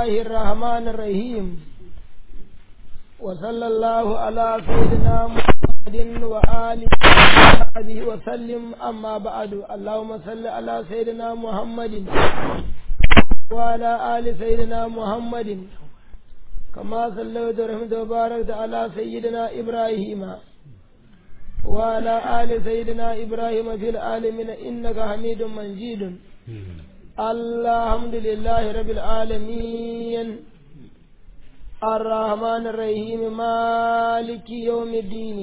الله الرحمن الرحيم وصلى الله على سيدنا محمد وآله وصحبه وسلم أما بعد اللهم صل على سيدنا محمد وعلى آل سيدنا محمد كما صليت ورحمت وباركت على سيدنا إبراهيم وعلى آل سيدنا إبراهيم في العالمين إنك حميد مجيد الحمد لله رب العالمين الرحمن الرحيم مالك يوم الدين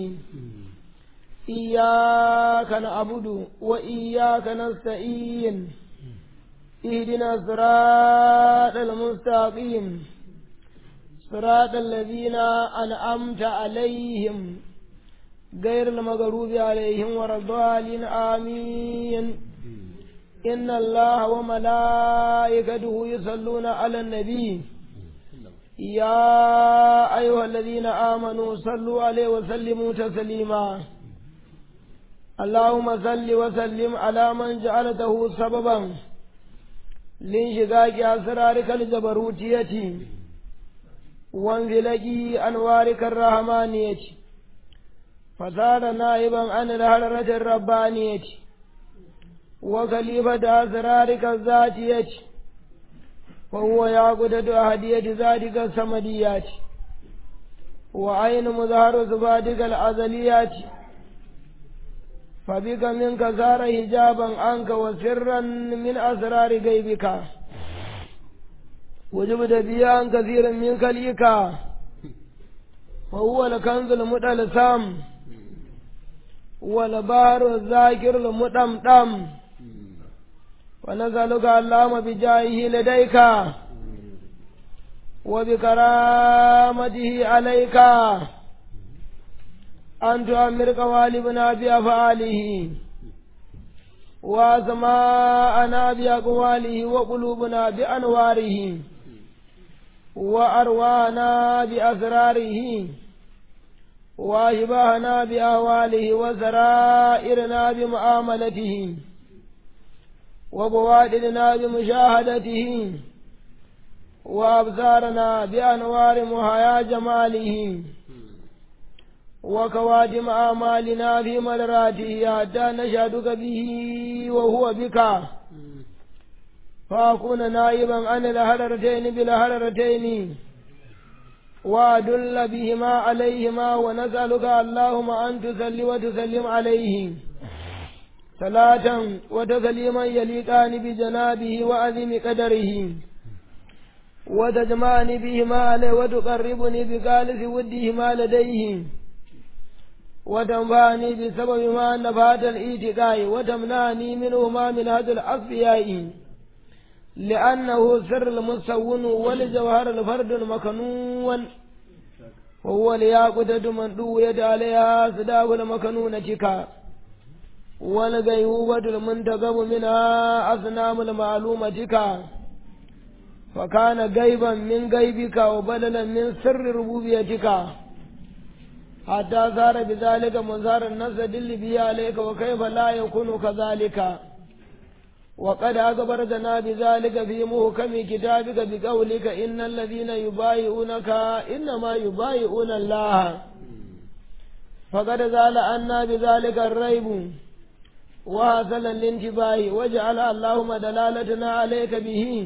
إياك نعبد وإياك نستعين اهدنا الصراط المستقيم صراط الذين أنعمت عليهم غير المغضوب عليهم ولا الضالين آمين إن الله وملائكته يصلون على النبي يا أيها الذين آمنوا صلوا عليه وسلموا تسليما اللهم صل وسلم على من جعلته سببا لانشقاق أسرارك الجبروتية وانزلق أنوارك الرحمانية فصار نائبا عن الهرة الربانية وخليفة أسرارك الذاتية وهو يعقدة أهدية ذاتك السمديات وعين مظهر صفاتك الأزليات فبك منك صار حجابا عنك وسرا من أسرار غيبك وجبت بي عن كثير من خليك وهو الكنز المتلسام والبار الذاكر المطمطم ونسألك اللهم بجاهه لديك وبكرامته عليك أن تؤمر قوالبنا بأفعاله وأسماءنا بأقواله وقلوبنا بأنواره وأروانا بأسراره وأشباهنا بأهواله وسرائرنا بمعاملته وبوادرنا بمشاهدته وأبصارنا بأنوار محيا جماله وكواتم آمالنا في مدراته حتى نشهدك به وهو بك فأكون نائبا عن الهررتين بالهررتين وأدل بهما عليهما ونسألك اللهم أن تصلي وتسلم عليه صلاة وتسليما يليقان بجنابه وعظيم قدره وتجمعني بهما عليه وتقربني بقالس ودهما لديه وتنفعني بسبب ما نفات الإيتقاء وتمنعني منهما من هذا الأصفياء لأنه سر المسون ولجوهر الفرد المكنون وهو لياقتة من دويت عليها صداق المكنونة والغيوبة المنتقب منها أصنام المعلومة فكان غيبا من غيبك وبدلا من سر ربوبيتك حتى صار بذلك منظار النفس دل به عليك وكيف لا يكون كذلك وقد أخبرتنا بذلك في محكم كتابك بقولك إن الذين يبايعونك إنما يبايعون الله فقد زال عنا بذلك الريب وحصل الانتباه وجعل اللهم دلالتنا عليك به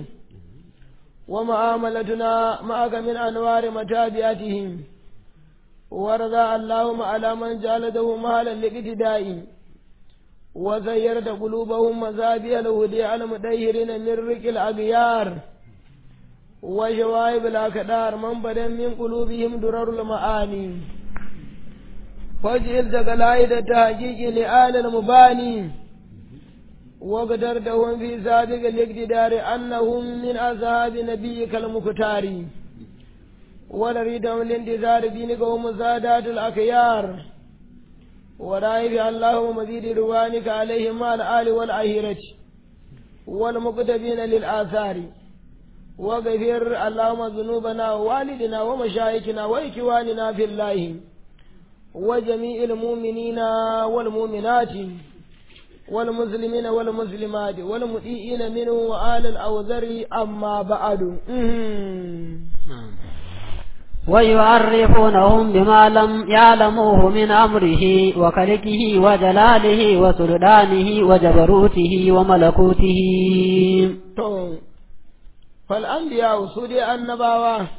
ومعاملتنا معك من أنوار متابعتهم ورضى اللهم على من جعلته مهلا لاقتداء وزيرت قلوبهم مزابي الهدي المديرين من رك الأغيار وشوائب الأكدار من بدا من قلوبهم درر المعاني فاجعل تقلائد التحقيق لآل المباني وقدرتهم في سابق الاقتدار أنهم من أصحاب نبيك المختار ونريدهم الانتظار دينك ومزادات الأخيار ورائف اللهم مزيد روانك عليهم مع الآل والعهيرة والمقتبين للآثار وغفر اللهم ذنوبنا ووالدنا ومشايخنا وإخواننا في الله وجميع المؤمنين والمؤمنات والمسلمين والمسلمات والمطيعين منه وآل الأوزر أما بعد ويعرفونهم بما لم يعلموه من أمره وخلقه وجلاله وسلطانه وجبروته وملكوته فالأنبياء سوري النباوة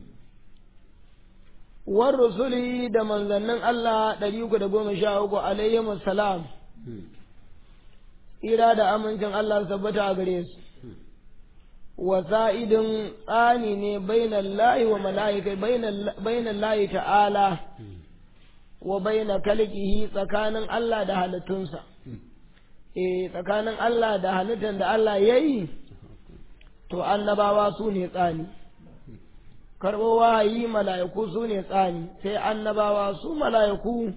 والرسل da manzannin Allah ɗari uku da goma sha uku alayhim salam ira da amincin Allah tabbata a gare su wasa'idin tsani ne bainan layi wa mala'ika bainan layi ta'ala wa baina kalkihi tsakanin Allah da halittunsa eh tsakanin Allah da halittar da Allah ya yi to annabawa su ne tsani karɓo wahayi mala'iku su ne tsani sai annabawa su mala'iku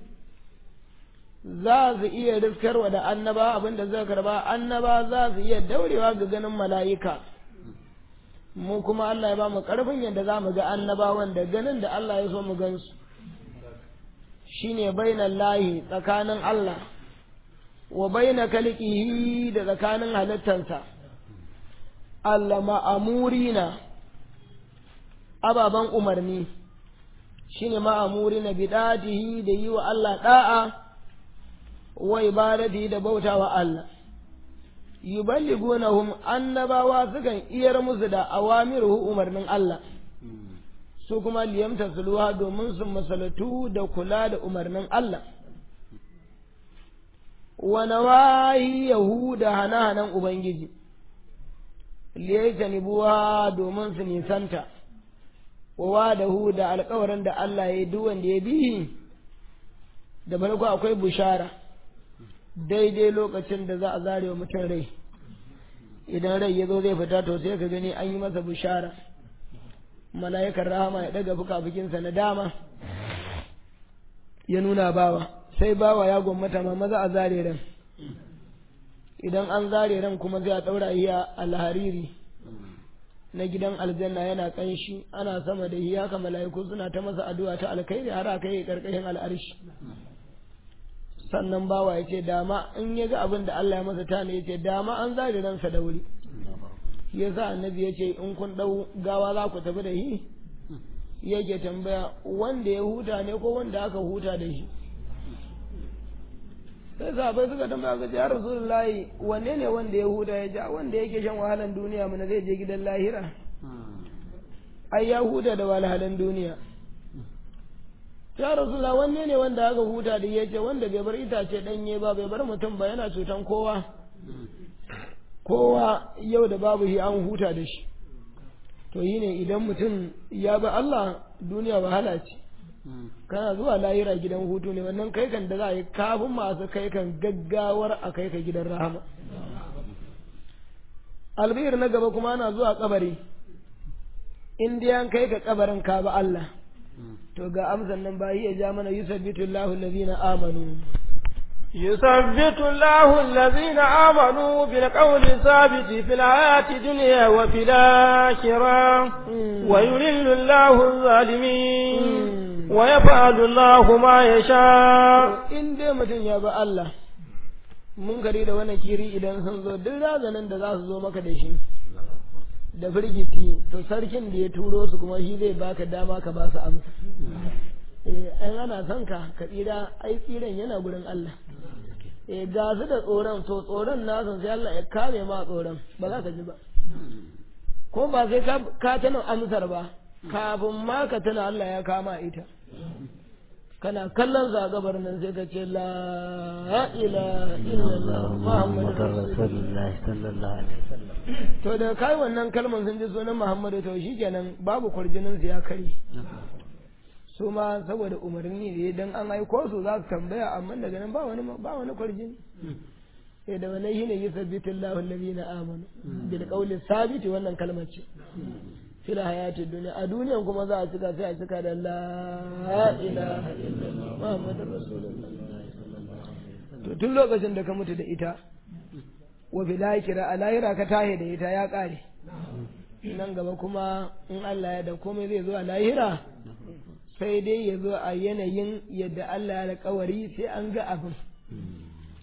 za su iya riskarwa da annaba abinda zai karba annaba za su iya daurewa ga ganin mala'ika mu kuma Allah ya ba mu ƙarfin yadda za mu ga annabawan da ganin da Allah ya so mu gansu shine bainan lahi tsakanin Allah wa baina kalqihi da tsakanin halittansa Allah ma'amurina ababen umarni shine ma'amurina bidatihi da yi wa Allah da'a wa ibadati da bautawa Allah yuballigunahum annabawa sukan iyar musu da awamiruhu umarnin Allah su kuma liyamta suluha domin su masalatu da kula da umarnin Allah wa nawahi yahuda hana-hanan ubangiji liyajtanibuha domin su nisanta wa wadahu da alƙawarin da Allah ya yi duk wanda ya bi da farko akwai bushara daidai lokacin da za a zare wa mutum rai idan rai ya zo zai fita to sai ka gani an yi masa bushara mala'ikar rahama ya daga fuka-fukinsa na dama ya nuna bawa sai bawa ya gwammata ma maza a zare ran idan an zare ran kuma zai a ɗaura iya alhariri na gidan aljanna yana ƙanshi ana sama da hiya haka mala'iku suna ta masa addu'a ta alkhairi har aka yi ƙarƙashin al'arshi sannan bawa ya ce dama in ya ga abin da Allah ya masa tana ya ce dama an zare ransa da wuri ya sa annabi ya ce in kun ɗau gawa za ku tafi da shi yake tambaya wanda ya huta ne ko wanda aka huta da shi sai sahabai suka tambaya ga ya rasulullahi wanne ne wanda ya huta ya ja wanda yake shan wahalan duniya mana zai je gidan lahira ai ya huta da wahalan duniya ya rasulullah wanne ne wanda aka huta da ya ce wanda bai bar itace danye ba bai bar mutum ba yana cutan kowa kowa yau da babu shi an huta da shi to yi ne idan mutum ya bi Allah duniya wahala ce kana zuwa lahira gidan hutu ne wannan kai kan da za a yi kafin masu kai kan gaggawar a kai ka gidan rahama albihir na gaba kuma ana zuwa kabari in dai an kai ka kabarin ka ba Allah to ga amsan nan ba ya ja mana yusabbitu Allahu allazina amanu يثبت الله الذين آمنوا بالقول الثابت في الحياة الدنيا وفي الآخرة ويذل الله الظالمين ويفعل الله ما يشاء in dai mutum ya bi Allah mun gari da wani kiri idan sun zo duk razanin da za su zo maka da shi da firgiti to sarkin da ya turo su kuma shi zai baka dama ka ba su amsa eh an ana son ka ka tsira ai tsiran yana gurin Allah eh ga su da tsoron to tsoron nasu sai Allah ya kame ma tsoron ba za ka ji ba ko ba sai ka ka tana amsar ba kafin ma ka tana Allah ya kama ita kana kallon sa gabar nan sai ka ce la ilaha illallah muhammadur rasulullah sallallahu alaihi wasallam to da kai wannan kalmar sun ji sunan muhammadu to shikenan babu kurjinin su ya kare su ma saboda umarni ne dan an aiko su za su tambaya amma daga nan ba wani ba wani kurjini sai da wannan shine yusabbitu Allahu alladhina amanu bil qawli sabiti wannan kalmar ce fil hayati dunya a duniyan kuma za a cika sai a cika da la ilaha illallah muhammadur rasulullah to tun lokacin da ka mutu da ita wa bil akhirah a lahira ka tahe da ita ya kare nan gaba kuma in Allah ya da komai zai zo a lahira sai dai ya zo a yanayin yadda Allah ya alƙawari sai an ga abin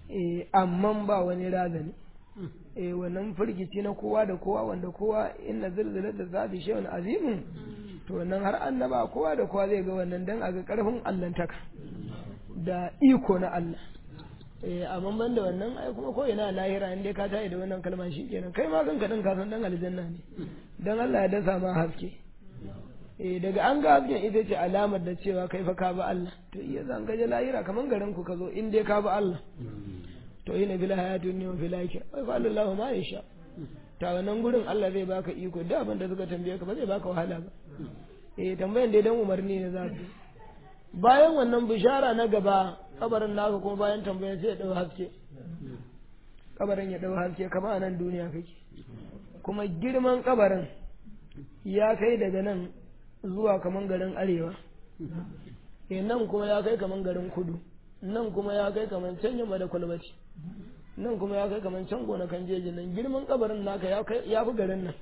eh amma ba wani razani eh wannan firgici na kowa da kowa wanda kowa inna zilzilata zati shay'un azimun to wannan har annaba kowa da kowa zai ga wannan dan a ga karfin allantaka da iko na Allah eh amma ban da wannan ai kuma ko ina lahira in dai ka tayi da wannan kalma kenan kai ma kanka din ka san dan aljanna ne dan Allah ya dasa ma haske eh daga an ga hasken ita ce alamar da cewa kai fa ka bi Allah to iya zan ga lahira kaman garin ku ka zo in dai ka bi Allah to ina bil hayatu ne wa fil akhirah wai fa Allahu ma yasha ta wannan gurin Allah zai baka iko da abin da suka tambaye ka ba zai baka wahala ba eh tambayan dai dan umarni ne za su bayan wannan bishara na gaba kabarin naka kuma bayan tambayan sai ya dau haske kabarin ya dau haske kamar a nan duniya kake kuma girman kabarin ya kai daga nan zuwa kaman garin arewa eh nan kuma ya kai kaman garin kudu nan kuma ya kai kaman can yamma da kwalbati nan kuma ya kai kaman can gonakan jeji nan girman kabarin naka ya kai ya fi garin nan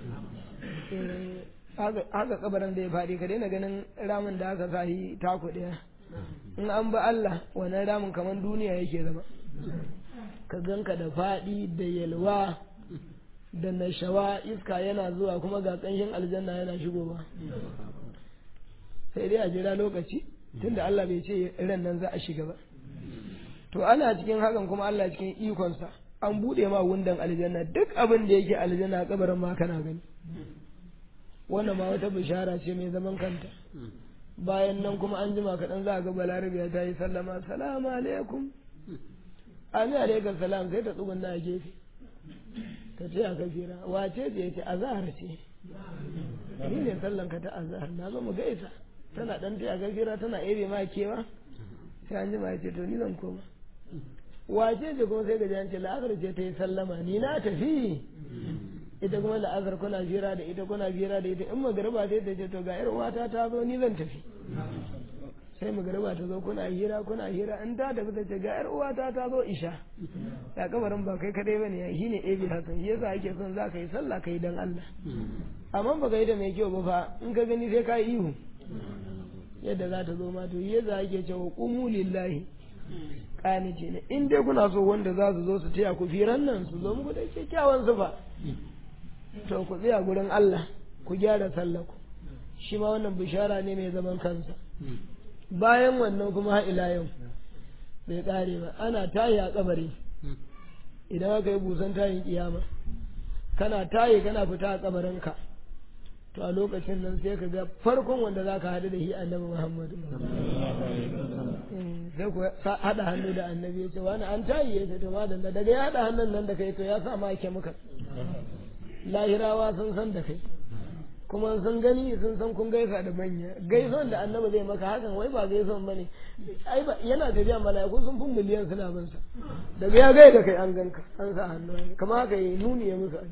haka kabarin da ya faɗi ka daina ganin ramin da aka sahi taku ɗaya in an ba Allah wannan ramin kaman duniya yake zama ka ganka da faɗi da yalwa da nashawa iska yana zuwa kuma ga ƙanshin aljanna yana shigowa sai dai a jira lokaci tunda Allah bai ce ran nan za a shiga ba to ana cikin hakan kuma Allah cikin ikonsa an buɗe ma wundan aljanna duk abin da yake aljanna a kabarin ma kana gani wannan ma wata bishara ce mai zaman kanta bayan nan kuma an jima kaɗan za a ga balarabiya ta yi sallama salamu alaikum amin alaikum salam sai ta tsugunna a gefe ta ce a gajera wace ce ce azahar ce ni ne sallan ka ta azahar na zo mu gaisa tana dan ta gajera tana ebe ma kewa sai an jima ya ce to ni zan koma wace ce kuma sai gaji an ce la'azar ce ta yi sallama ni na tafi ita kuma la'azar kuna jira da ita kuna jira da ita in magariba sai ta ce to ga yar uwata ta zo ni zan tafi sai magariba ta zo kuna hira kuna hira in ta tafi ta ce ga yar uwata ta zo isha ya kabarin ba kai kadai bane ya shine ebi hasan shi yasa ake son za ka yi sallah kai dan Allah amma ba ka yi da mai kyau ba fa in ka gani sai ka yi ihu yadda za ta zo ma to yadda ake cewa qumu lillahi ce ne in dai kuna so wanda za su zo su taya ku firan nan su zo muku da kyakkyawan zufa to ku tsaya gurin Allah ku gyara sallah ku shi ma wannan bishara ne mai zaman kansa bayan wannan kuma har ila yau bai kare ba ana tayi a kabari idan aka yi busan tayin kiyama kana tayi kana fita a kabarinka to a lokacin nan sai ka ga farkon wanda za ka haɗu da shi annabi muhammadu sai ku haɗa hannu da annabi ya ce wani an tayi ya ce to madalla daga ya haɗa hannun nan da kai to ya sa ma ake muka lahirawa sun san da kai kuma sun gani sun san kun gaisa da manya gaison da annabi zai maka hakan wai ba gaison bane ai ba yana tafiya mala'iku sun fi miliyan suna bin sa daga ya gaida kai an ganka an sa hannu kamar haka yi nuni ya musu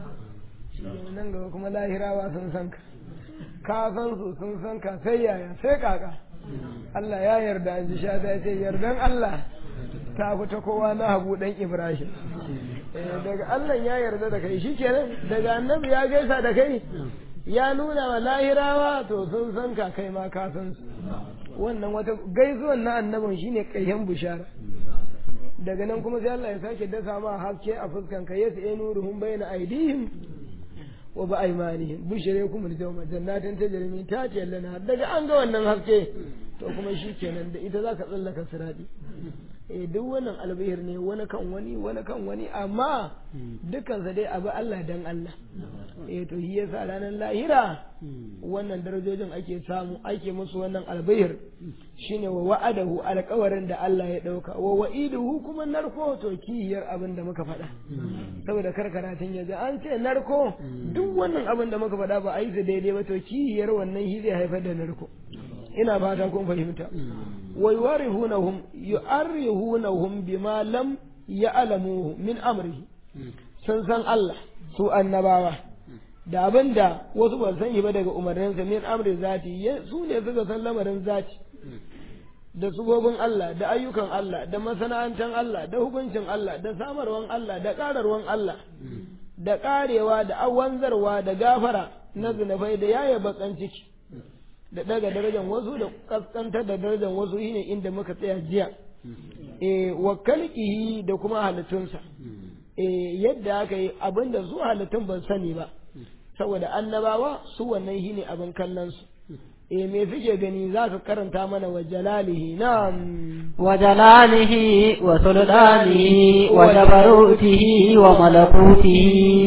nan gaba kuma lahirawa sun san ka ka san su sun san ka sai yaya sai kaka Allah ya yarda an ji sha ta ce yardan Allah ta fita kowa na habu dan Ibrahim daga Allah ya yarda da kai shikenan daga annabi ya gaisa da kai ya nuna wa lahirawa to sun san ka kai ma ka san su wannan wata gaisuwan na annabin shine ƙarshen bishara daga nan kuma sai Allah ya sake dasa ma haske a fuskan ka yasu e nuruhum bayna aidihim wa ba aymanihim bushaykum al-yawma jannatin tajri min tahtiha al daga an ga wannan haske to kuma shikenan da ita zaka tsallaka sirati eh duk wannan albihir ne wani kan wani wani kan wani amma dukansa dai abu Allah dan Allah eh to shi yasa ranar lahira wannan darajojin ake samu ake musu wannan albihir shine wa wa'adahu alƙawarin da Allah ya dauka wa wa'iduhu kuma narko to kiyar abin da muka faɗa saboda karkaratun yaji an ce narko duk wannan abin da muka faɗa ba a yi su daidai ba to kiyar wannan shi zai haifar da narko ina fata kun fahimta wa yuwarihunahum yu'arrihunahum bima lam ya'lamuhu min amrihi sun san Allah su annabawa da abin da wasu ban sani ba daga umarninsa min amri zati su ne suka san lamarin zati da subobin Allah da ayyukan Allah da masana'antan Allah da hukuncin Allah da samarwan Allah da ƙararwan Allah da ƙarewa da awanzarwa da gafara na zinafai da yaya bakan ciki da daga darajar wasu da kaskantar da darajar wasu shine inda muka tsaya jiya eh wa kalqihi da kuma halittunsa eh yadda aka yi abinda su halittun ban sani ba saboda annabawa su wannan shine abin kallon su eh me suke gani za ka karanta mana wa jalalihi na'am وجلاله وسلطانه وجبروته وملكوته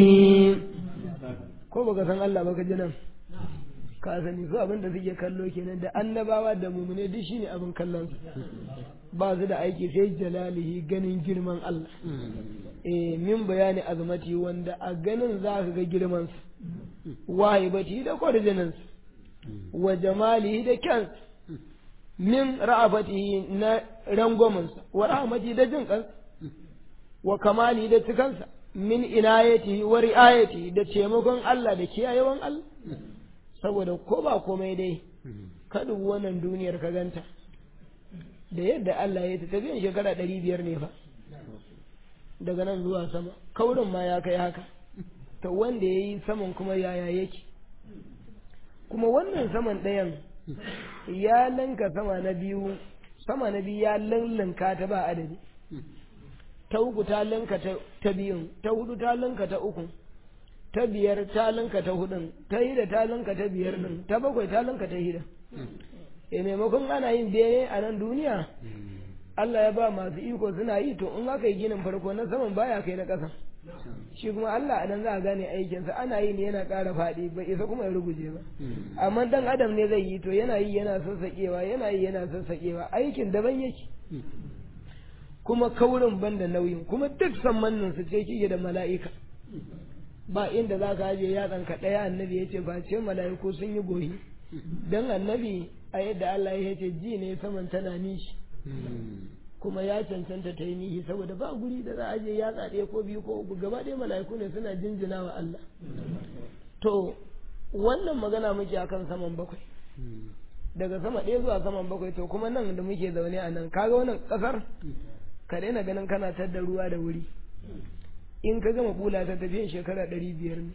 ko baka san Allah baka ji nan ka sani su abin da suke kallo kenan da annabawa da mumune duk shine abin kallon su ba su da aiki sai jalalihi ganin girman Allah eh min bayani azmati wanda a ganin za ka ga girman su wahibati da kwarjinin su wa jamalihi da kyan min ra'afatihi na rangwaminsa wa rahmati da jin kansa wa kamali da cikansa min inayatihi wa ri'ayatihi da taimakon Allah da kiyayewan Allah saboda ko ba komai dai ka dubi wannan duniyar ka ganta da yadda Allah ya ta tafiyan shekara ɗari biyar ne fa daga nan zuwa sama kaurin ma ya kai haka to wanda ya yi saman kuma yaya yake kuma wannan saman ɗayan ya lanka sama na biyu sama na biyu ya lallanka ta ba adadi ta uku ta lanka ta biyun ta hudu ta lanka ta uku ta biyar ta lanka ta hudun ta hida ta lanka ta biyar din ta bakwai ta lanka ta hida e maimakon ana yin bene a nan duniya Allah ya ba masu iko suna yi to in aka yi ginin farko na saman baya kai na ƙasa shi kuma Allah a nan za a gane aikinsa ana yi ne yana ƙara faɗi bai isa kuma ya ruguje ba amma dan adam ne zai yi to yana yi yana sassaƙewa yana yi yana sassaƙewa aikin daban yake kuma kaurin banda nauyin kuma duk sammannin su ce kike da mala'ika ba inda za ka aje yatsan ka ɗaya annabi ya ce ba ce mala'iku sun yi goyi dan annabi a yadda Allah ya ce ji ne saman tana nishi kuma ya cancanta ta yi nihi saboda ba guri da za a je ya ɗaya ko biyu ko uku gaba ɗaya mala'iku ne suna jinjina wa Allah to wannan magana muke akan saman bakwai daga sama ɗaya zuwa saman bakwai to kuma nan da muke zaune a nan kaga wannan ƙasar ka daina ganin kana tadda ruwa da wuri in ka gama bula ta tafiyan shekara ɗari biyar ne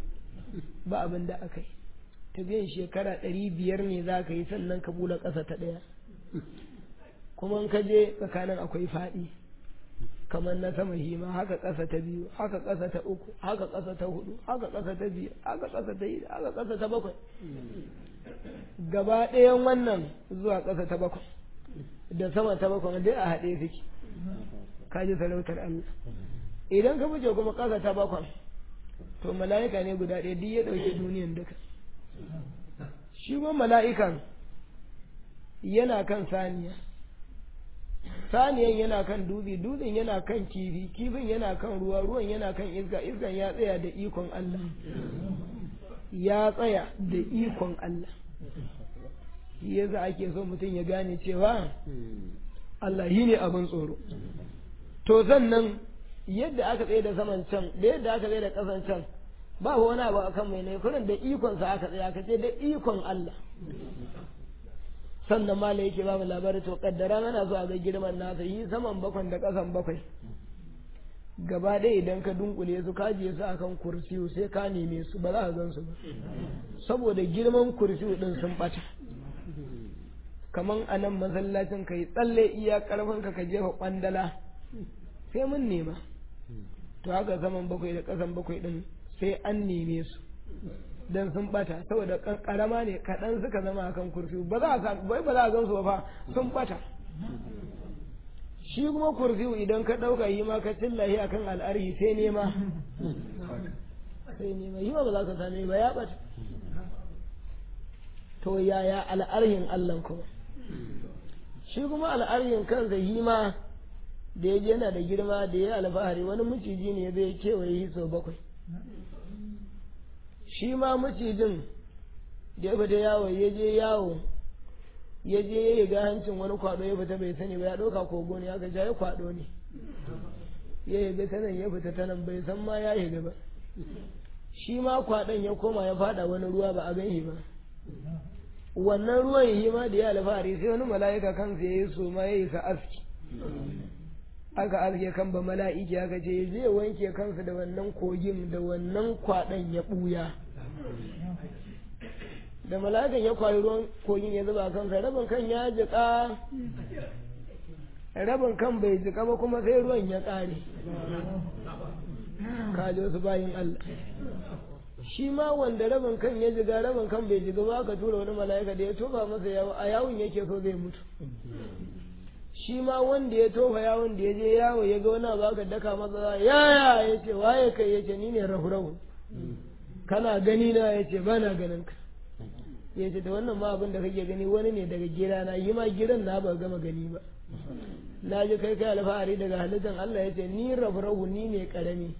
ba abin da aka yi tafiyan shekara ɗari biyar ne za ka yi sannan ka bula ƙasa ta ɗaya kuma in ka je tsakanin akwai faɗi kamar na sama hima haka ƙasa ta biyu haka ƙasa ta uku haka ƙasa ta hudu haka ƙasa ta biyu haka ƙasa ta yi haka ƙasa ta bakwai gaba ɗayan wannan zuwa ƙasa ta bakwai da sama ta bakwai dai a haɗe suke ka ji sarautar Allah idan ka fice kuma ƙasa ta bakwai to mala'ika ne guda ɗaya duk ya ɗauki duniyan duka shi kuma mala'ikan yana kan saniya saniyan yana kan dutse dutsen yana kan kifi kifin yana kan ruwa ruwan yana kan iska iskan ya tsaya da ikon Allah ya tsaya da ikon Allah shi yasa ake so mutum ya gane cewa Allah shi ne abin tsoro to sannan yadda aka tsaye da saman can da yadda aka tsaye da ƙasan can ba wani abu akan mai ne kurin da ikonsa aka tsaye aka ce da ikon Allah sannan mala yake ba mu labari to kaddara mana so a ga girman nasa yi saman bakwai da ƙasan bakwai gaba ɗaya idan ka dunkule su ka je su akan kursiyu sai ka neme su ba za ka gan su ba saboda girman kursiyu din sun ɓata kaman a nan masallacin ka yi tsalle iya ƙarfin ka ka jefa ƙwandala sai mun nema to haka saman bakwai da ƙasan bakwai din sai an neme su dan sun bata saboda karama ne kaɗan suka zama akan kurfi ba za a bai ba za a gansu ba fa sun bata shi kuma kurfi idan ka ɗauka yi ma ka cillahi akan al'arhi sai nema sai nema yi ma ba za ka same ba ya bata to yaya al'arhin Allah kuma shi kuma al'arhin kansa yi ma da ya yana da girma da ya alfahari wani maciji ne zai kewaye sau bakwai shi ma macijin da ya fita yawo ya je yawo ya je ya ga hancin wani kwado ya fita bai sani ba ya ɗauka kogo ne aka ja ya kwado ne ya yaga ta nan ya fita ta nan bai san ma ya yaga ba shi ma kwadon ya koma ya fada wani ruwa ba a ganshi ba wannan ruwan yi ma da ya alfahari sai wani mala'ika kansa ya yi so ma ya yi sa aski aka aske kan ba mala'iki aka ce zai wanke kansa da wannan kogin da wannan kwaɗon ya ɓuya da mala'ikan ya kwayi ruwan kogin ya zuba kansa rabin kan ya jiƙa rabin kan bai jika ba kuma sai ruwan ya ƙare kaji wasu bayin Allah shi ma wanda rabin kan ya jiga rabin kan bai jiga ba ka tura wani mala'ika da ya tofa masa yawo a yawon yake so zai mutu shi ma wanda ya tofa yawon da ya je yawo ya ga wani abu aka daka masa yaya ya ce waye kai ya ce ni ne rahu-rahu kana gani na ya ce ba na ganin ka ya ce da wannan ma abin da kake gani wani ne daga gira na yi ma giran na ba gama gani ba na ji kai kai alfahari daga halittar Allah ya ce ni rahu-rahu ni ne karami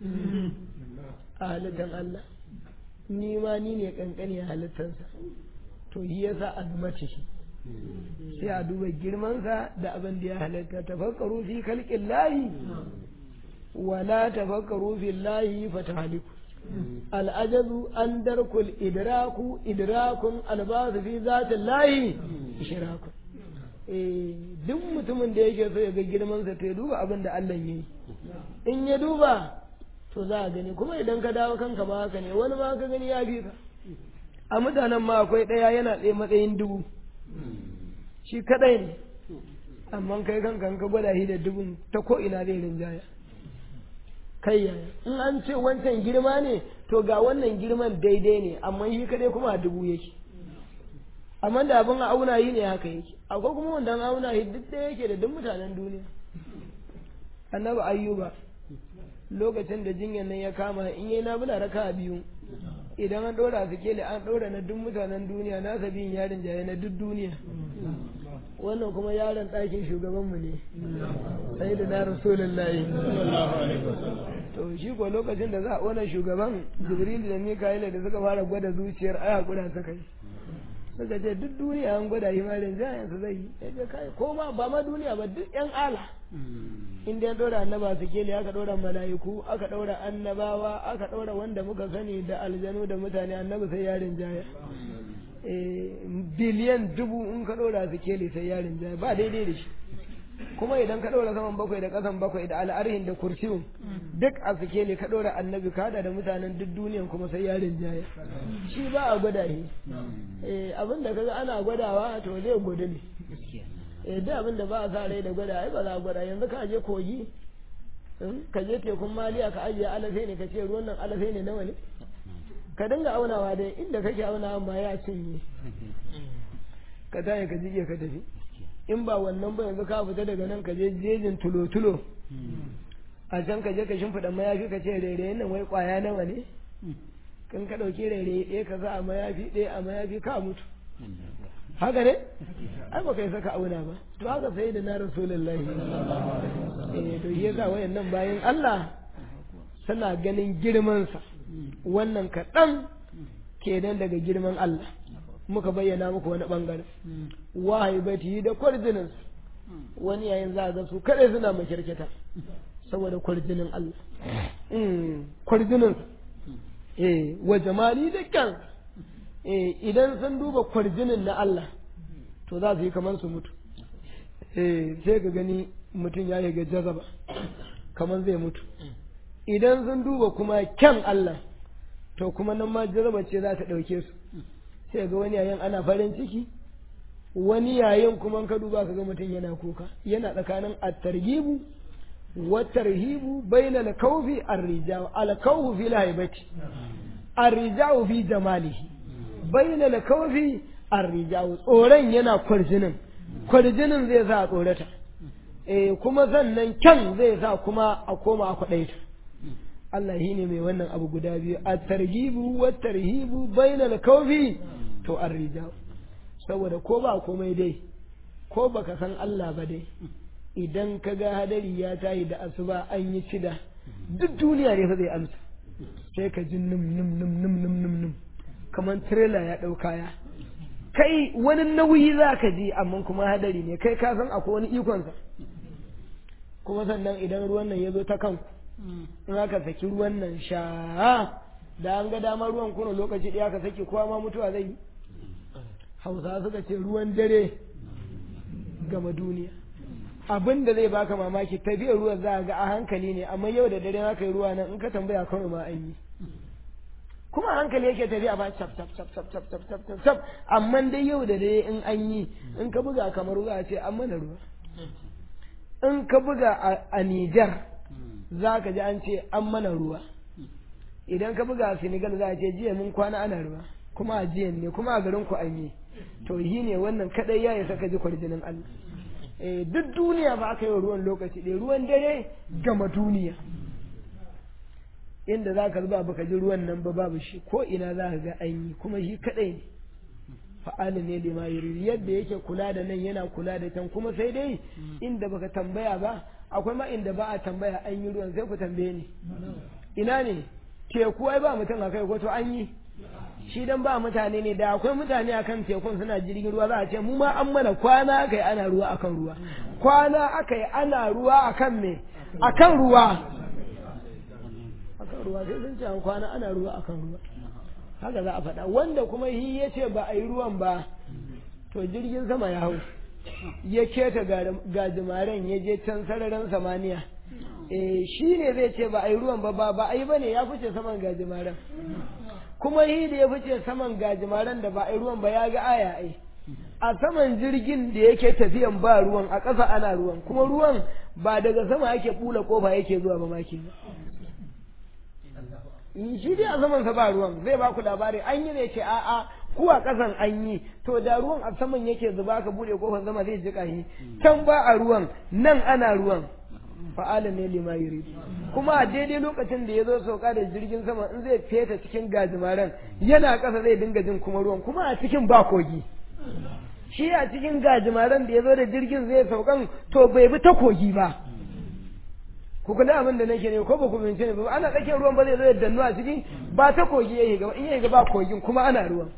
a halittar Allah ni ma ni ne kankani a halittarsa to yi yasa a mace shi sai a duba girmansa da abin da ya halitta tafakkaru fi kalkin lahi wala tafakkaru fi lahi fatahaliku al'ajazu an darkul idraku idrakun albasu fi zatin lahi ishiraku duk mutumin da yake so ya ga girmansa to ya duba abin da Allah ya yi in ya duba to za a gani kuma idan ka dawo kanka ma haka ne wani ma ka gani ya fi ka a mutanen ma akwai ɗaya yana tsaye matsayin dubu shi kadai ne amma kai kanka ka gwada shi da dubun ta ko ina zai rinjaya kai yaya in an ce wancan girma ne to ga wannan girman daidai ne amma shi kadai kuma a dubu yake amma da abin a auna yi ne haka yake akwai kuma wanda an auna shi duk da yake da duk mutanen duniya annabi ayyuba lokacin da jinyar nan ya kama in yi nabula raka biyu idan an ɗora su kele an ɗora na duk mutanen duniya na biyun yarin jaye na duk duniya wannan kuma yaron ɗakin shugabanmu ne sai da na rasulullahi to shi ko lokacin da za a wani shugaban jibril da mikaela da suka fara gwada zuciyar aya guda suka yi suka ce duk duniya an gwada himarin jayen su zai yi ya ce kai ko ma ba ma duniya ba duk yan ala in dai ɗora annaba su kele aka ɗora mala'iku aka ɗora annabawa aka ɗora wanda muka sani da aljanu da mutane annabi sai yarin jaya biliyan dubu in ka ɗora su kele sai yarin jaya ba daidai da shi kuma idan ka ɗora saman bakwai da ƙasan bakwai da al'arhin da kursiyun duk a su kele ka ɗora annabi ka da mutanen duk duniyan kuma sai yarin jaya shi ba a gwada shi abin da kaga ana gwadawa to zai gwada ne eh da abin da ba a sa rai da gwada ai ba za a gwada yanzu ka je kogi ka je tekun maliya ka ajiye alafai ne ka ce ruwan nan alafai ne nawa ne ka dinga aunawa dai inda kake aunawa ma ya cinye ka tayi ka jige ka tafi in ba wannan ba yanzu ka fita daga nan ka je jejin tulo-tulo a can ka je ka shimfiɗa mayafi ka ce rairaye nan wai ƙwaya nawa ne kan ka ɗauki rairaye ɗaya ka sa a mayafi ɗaya a mayafi ka mutu haka ne ai ba kai saka auna ba to haka sai da na rasulullahi eh to yasa wayannan bayan Allah suna ganin girman sa wannan kaɗan kenan daga girman Allah muka bayyana muku wani bangare wahaibati da kwarjinin wani yayin za ga su kadai suna makirkita saboda kwarjinin Allah kwarjinin eh wa jamali da kyan idan sun duba kwarjinin na Allah to za su yi kamar su mutu sai ka gani mutum ya ga jazaba kamar zai mutu idan sun duba kuma kyan Allah to kuma nan ma jazaba ce za ta ɗauke su sai ga wani yayin ana farin ciki wani yayin kuma ka duba ka ga mutum yana kuka yana tsakanin at-targhibu wa tarhibu bayna al-khawfi ar-rijal al-khawfu fi al-haibati ar-rijal fi jamalihi bayyana da kawfi arrijawu tsoron yana kwarjinin kwarjinin zai sa a tsorata eh kuma sannan kyan zai sa kuma a koma a kwaɗaita Allah shi ne mai wannan abu guda biyu a targibu wa tarhibu bayyana da kawfi to arrijawu saboda ko ba komai dai ko baka san Allah ba dai idan ka ga hadari ya tayi da asuba an yi cida duk duniya ne fa zai amsa sai ka ji num num num num num num num kamar tirela ya ɗau kaya kai wani nauyi za ka ji amma kuma hadari ne kai ka san akwai wani ikonsa kuma sannan idan ruwan nan ya zo ta kanku in aka saki ruwan nan sha da an ga dama ruwan kuna lokaci ɗaya ka saki kowa ma mutuwa zai yi hausa suka ce ruwan dare gama duniya abin da zai baka mamaki tafiyar ruwan za a ga a hankali ne amma yau da dare haka yi ruwa nan in ka tambaya kawai ma an yi kuma hankali yake tafiya ba cap cap cap cap cap cap cap cap cap amma dai yau da dai in an yi in ka buga kamar ruwa ce an mana ruwa in ka buga a Nijar za ka ji an ce an mana ruwa idan ka buga a Senegal za a ce jiya mun kwana ana ruwa kuma a jiyan ne kuma a garin ku an yi to yi ne wannan kadai ya isa ka ji kwarjinin Allah eh duk duniya ba aka yi ruwan lokaci ɗaya ruwan dare gama duniya inda za ka zuba baka ji ruwan nan ba babu shi ko ina za ka ga an yi kuma shi kadai ne fa'alin ne da mayuri yadda yake kula da nan yana kula da can kuma sai dai inda baka tambaya ba akwai ma inda ba a tambaya an yi ruwan sai ku tambaye ni ina ne teku ai ba mutum a kai ko to an yi shi dan ba mutane ne da akwai mutane akan tekun suna jirgin ruwa za a ce mu ma an mana kwana aka yi ana ruwa akan ruwa kwana aka yi ana ruwa akan me akan ruwa akan ruwa sai sun ce an kwana ana ruwa akan ruwa haka za a faɗa wanda kuma shi ya ce ba a yi ruwan ba to jirgin sama ya hau ya keta gajimaren ya je can sararin samaniya eh shi ne zai ce ba a yi ruwan ba ba ba a yi ba ne ya fice saman gajimaren kuma shi da ya fice saman gajimaren da ba a yi ruwan ba ya ga aya ai a saman jirgin da yake tafiyan ba ruwan a ƙasa ana ruwan kuma ruwan ba daga sama yake bula kofa yake zuwa ba maki shi dai a saman sa ba ruwan zai ba ku labari an yi ne ce a'a ku a ƙasan an yi to da ruwan a saman yake zuba ka bude kofar zama zai jika shi can ba a ruwan nan ana ruwan fa'ala ne lima yuri kuma a daidai lokacin da ya zo sauka da jirgin sama in zai feta cikin gajimaren yana ƙasa zai dinga jin kuma ruwan kuma a cikin ba kogi shi a cikin gajimaren da ya zo da jirgin zai saukan to bai bi ta kogi ba ku kula abin da nake ne ko ba ku bince ne ba ana tsakiyar ruwan ba zai zo ya dannu a ciki ba ta kogi ya yi gaba in ya yi gaba kogin kuma ana ruwan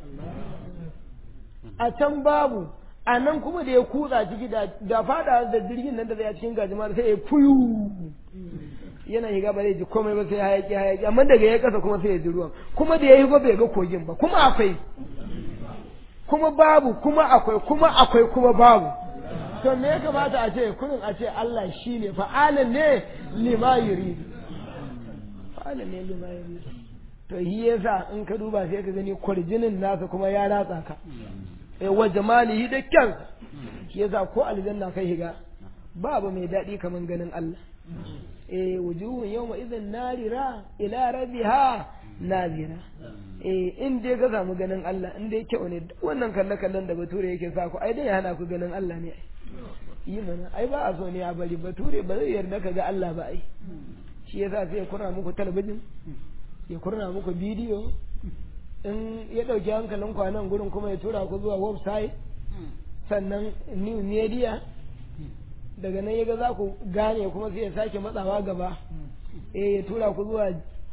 a can babu a nan kuma da ya kutsa ciki da fada da jirgin nan da zai a cikin gajimar sai ya fuyu yana shiga ba zai ji komai ba sai hayaki hayaki amma daga ya kasa kuma sai ya ji ruwan kuma da ya yi ba bai ga kogin ba kuma akwai kuma babu kuma akwai kuma akwai kuma babu to me ya kamata a ce kunin a ce Allah shi ne fa'alan ne lima yuridu fa'alan ne lima yuridu to shi yasa in ka duba sai ka gani kwarjinin nasa kuma ya ratsa ka eh wa jamalihi da kyan shi yasa ko aljanna kai higa babu mai daɗi kaman ganin Allah eh wujuhun yawma idhin narira ila rabbiha nazira eh in dai ka samu ganin Allah in dai kyau ne duk wannan kalle kallon da bature yake sa ku ai dai hana ku ganin Allah ne yi mana ai ba a so ne a bari bature ba zai yarda ka ga Allah ba ai shi yasa sai ya kurna muku talabijin ya kurna muku bidiyo in ya ɗauki hankalin kwanan gurin kuma ya tura ku zuwa website sannan new media daga nan ya ga za ku gane kuma sai ya sake matsawa gaba eh ya tura ku zuwa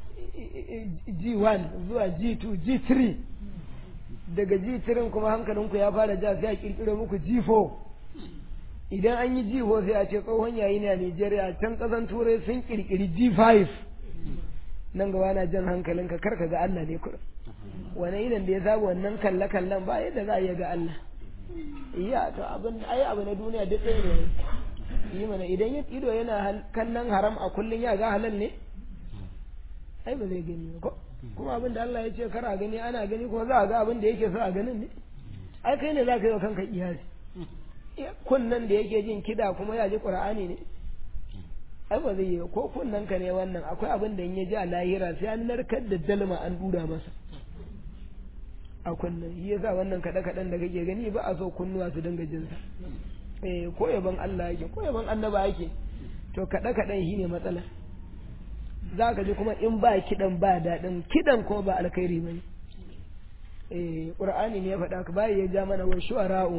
G1 zuwa G2 G3 daga G3 kuma hankalinku ya fara ja sai a kirkiro muku G4 idan an yi G4 sai a ce tsohon yayi ne a Nigeria can kasan turai sun kirkiri G5 nan gaba na jan hankalinka kar ka ga Allah ne kuɗin wani idan da ya saba wannan kalle kallen ba yadda za a iya ga Allah iya to abin ai abu na duniya duk ɗaya ne yi mana idan ya ido yana kallon haram a kullun ya ga halal ne ai ba zai gani ko kuma abin da Allah ya ce kar a gani ana gani kuma za a ga abin da yake so a ganin ne ai kai ne za ka yi wa kanka iyasi kunnan da yake jin kida kuma ya ji qur'ani ne ai ba zai yi ko kunnan ka ne wannan akwai abin da in ya ji a lahira sai an narkar da dalma an dura masa a kunnan shi yasa wannan kaɗe kaɗen da kake gani ba a so kunnuwa su dinga jin sa eh ko yaban Allah yake ko yaban annaba yake to kaɗe kaɗen shi ne matsala za ka ji kuma in ba kiɗan ba daɗin kiɗan kuma ba alkhairi bane eh qur'ani ne ya faɗa ka bai ya ja mana wa shu'ara'u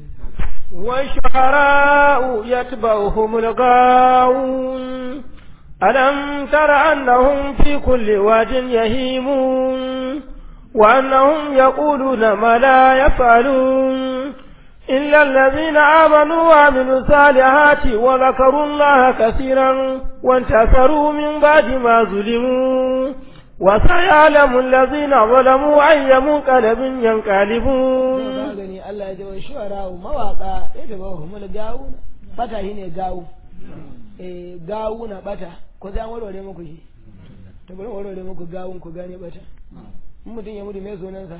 والشعراء يتبعهم الغاوون ألم تر أنهم في كل واد يهيمون وأنهم يقولون ما لا يفعلون إلا الذين آمنوا وعملوا الصالحات وذكروا الله كثيرا وانتصروا من بعد ما ظلموا وسيعلم الذين ظلموا أي منقلب ينقلبون gani Allah ya ji wa shu'ara'u mawaka yadda ba humul gawu bata shine gawu eh gawu na bata ko zan warware muku shi to bari warware muku gawun ku gane bata in mutum ya mutu mai sunansa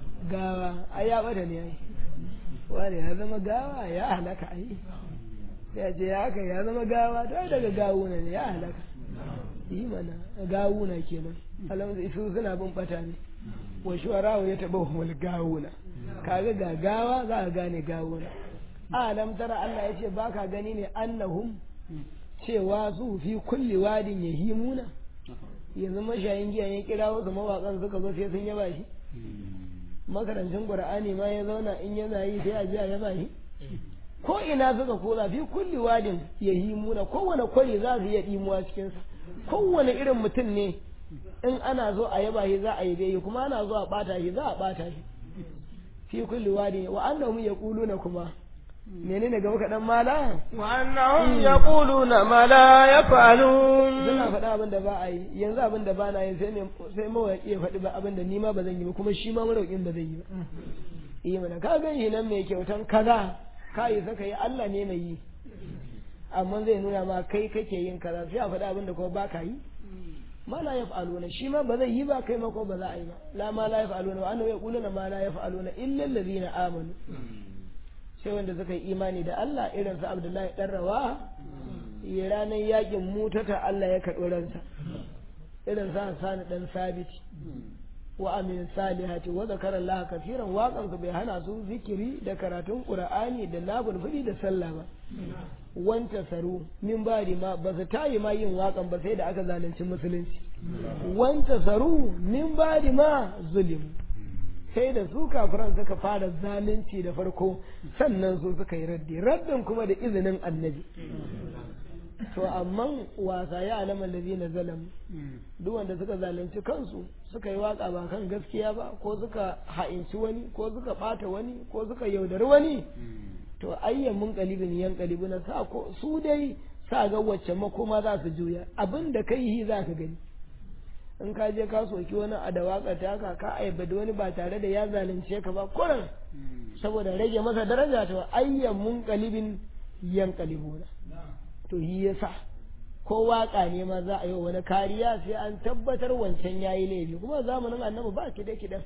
gawa ai ya bata ne ai wani ya zama gawa ya halaka ai ya ce ya haka ya zama gawa to ai daga gawuna ne ya halaka yi mana gawuna kenan alamun su suna bin bata ne wa shuwarawa ya taɓa humul gawuna kaga ga gawa za ka gane gawuna alam tara Allah ya ce ba ka gani ne annahum cewa su fi kulli wadin yahimuna yanzu mashayin giya ya kira wasu mawaƙan suka zo sai sun yaba shi makarancin qur'ani ma ya zauna in yana yi sai a ji a yaba shi ko ina suka koza fi kulli wadin yahimuna kowane kwari za su iya dimuwa cikin sa kowane irin mutum ne in ana zo a yaba shi za a yi gai kuma ana zo a bata shi za a bata shi fi kulli wadin wa annahum yaquluna kuma menene gaba kaɗan mala وأنهم يقولون ما لا يفعلون suna faɗa abin da ba a yi yanzu abin da ba na yi sai ne sai mawaƙi ya faɗi ba abin da ni ma ba zan yi ba kuma shi ma maroƙin ba zai yi ba yi mana ka gan shi nan mai kyautan kaza ka yi saka yi Allah ne mai yi amma zai nuna ma kai kake yin kaza sai a faɗi abin da kuma ba ka yi ma la yaf'aluna shi ma ba zai yi ba kai ma ko ba za a yi ba la ma la yaf'aluna wa annahu yaquluna ma la yaf'aluna illa allazina amanu sai wanda suka yi imani da Allah irin su Abdullahi dan Rawa ya ranar yakin mutata Allah ya karɓi ransa irin sa Hassan dan Sabit wa amin salihati wa zakara Allah kafiran waƙan su bai hana su zikiri da karatun Qur'ani da nafilfili da sallah ba wanta saru min bari ma ba su tayi ma yin waƙan ba sai da aka zalunci musulunci wanta saru min bari ma zulim sai da su kafiran suka fara zalunci da farko sannan su suka yi raddi raddin kuma da izinin annabi to amma wasa ya alama na zalam duk wanda suka zalunci kansu suka yi waka ba kan gaskiya ba ko suka ha'inci wani ko suka bata wani ko suka yaudari wani to ayyan mun kalibin yan kalibu na sa ko su dai sa ga wacce makoma za su juya abin da kai yi za ka gani in ka je ka soki wani a da waka ta ka ka aibada wani ba tare da ya zalunce ka ba kuran saboda rage masa daraja to ayyan mun kalibin yan kalibuna to yi yasa ko waka ne ma za a yi wani kariya sai an tabbatar wancan yayi laifi kuma zamanin annabi ba kide kidan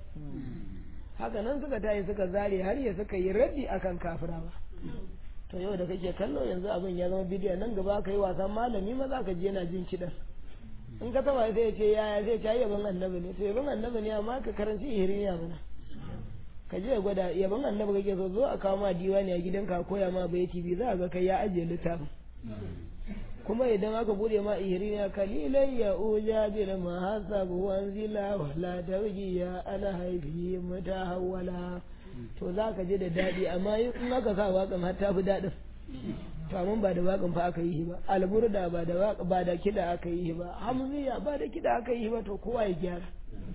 haka nan suka tayi suka zare har ya suka yi raddi akan kafirawa to yau da kake kallo yanzu abin ya zama bidiyo nan gaba ka yi wasan malami ma za ka je yana jin kidan in ka taba sai ya ce yaya zai ta yaban annabi ne to yaban annabi ne amma ka karanci ihiriya mana ka je gwada yaban annabi kake so zo a kawo ma diwani a gidanka koya ma bai tv za a ga kai ya ajiye littafin kuma idan aka bude ma ihiriya kalilai ya uja bil mahasab wanzila wala tawjiya ana haifi mutahawwala to za ka je da daɗi amma in aka sa waƙan har ta fi daɗin to amma ba da waƙan fa aka yi ba alburda ba da waƙa ba da kiɗa aka yi ba hamziya ba da kiɗa aka yi ba to kowa ya gyara